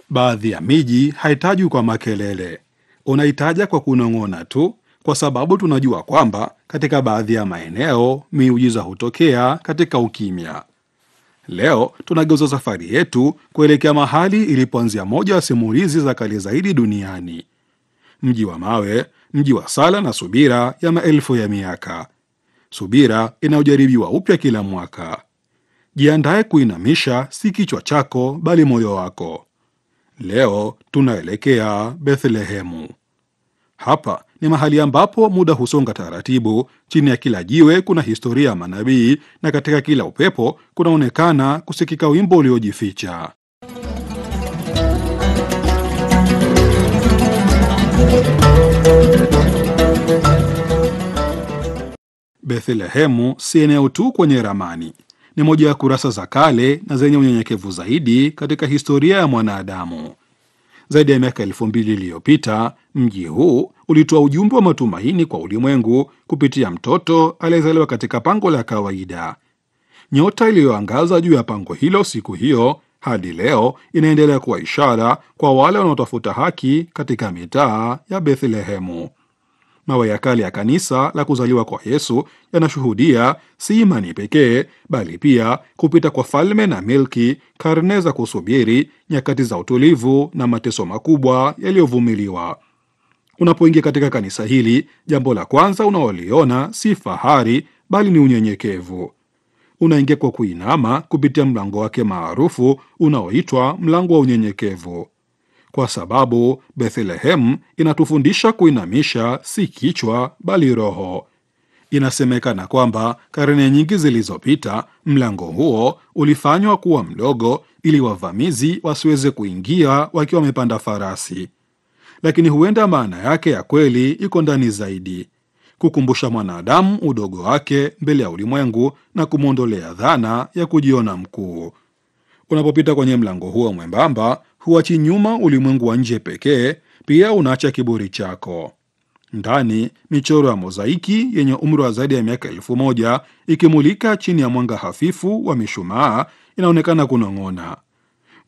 Baadhi ya miji haitajwi kwa makelele, unaitaja kwa kunong'ona tu, kwa sababu tunajua kwamba katika baadhi ya maeneo miujiza hutokea katika ukimya. Leo tunageuza safari yetu kuelekea mahali ilipoanzia moja ya simulizi za kale zaidi duniani, mji wa mawe, mji wa sala na subira ya maelfu ya miaka, subira inayojaribiwa upya kila mwaka. Jiandae kuinamisha si kichwa chako, bali moyo wako. Leo tunaelekea Bethlehemu. Hapa ni mahali ambapo muda husonga taratibu. Chini ya kila jiwe kuna historia ya manabii, na katika kila upepo kunaonekana kusikika wimbo uliojificha. Bethlehemu si eneo tu kwenye ramani, ni moja ya kurasa za kale na zenye unyenyekevu zaidi katika historia ya mwanadamu. Zaidi ya miaka elfu mbili iliyopita mji huu ulitoa ujumbe wa matumaini kwa ulimwengu kupitia mtoto aliyezaliwa katika pango la kawaida. Nyota iliyoangaza juu ya pango hilo siku hiyo hadi leo inaendelea kuwa ishara kwa wale wanaotafuta haki katika mitaa ya Bethlehemu. Mawe ya kale ya kanisa la kuzaliwa kwa Yesu yanashuhudia si imani pekee, bali pia kupita kwa falme na milki, karne za kusubiri, nyakati za utulivu na mateso makubwa yaliyovumiliwa. Unapoingia katika kanisa hili, jambo la kwanza unaoliona si fahari, bali ni unyenyekevu. Unaingia kwa kuinama kupitia mlango wake maarufu unaoitwa mlango wa unyenyekevu kwa sababu Bethlehem inatufundisha kuinamisha si kichwa bali roho. Inasemekana kwamba karne nyingi zilizopita mlango huo ulifanywa kuwa mdogo ili wavamizi wasiweze kuingia wakiwa wamepanda farasi, lakini huenda maana yake ya kweli iko ndani zaidi, kukumbusha mwanadamu udogo wake mbele ya ulimwengu na kumwondolea dhana ya kujiona mkuu. Unapopita kwenye mlango huo mwembamba huachi nyuma ulimwengu wa nje pekee, pia unaacha kiburi chako. Ndani, michoro ya mozaiki yenye umri wa zaidi ya miaka elfu moja ikimulika chini ya mwanga hafifu wa mishumaa inaonekana kunong'ona.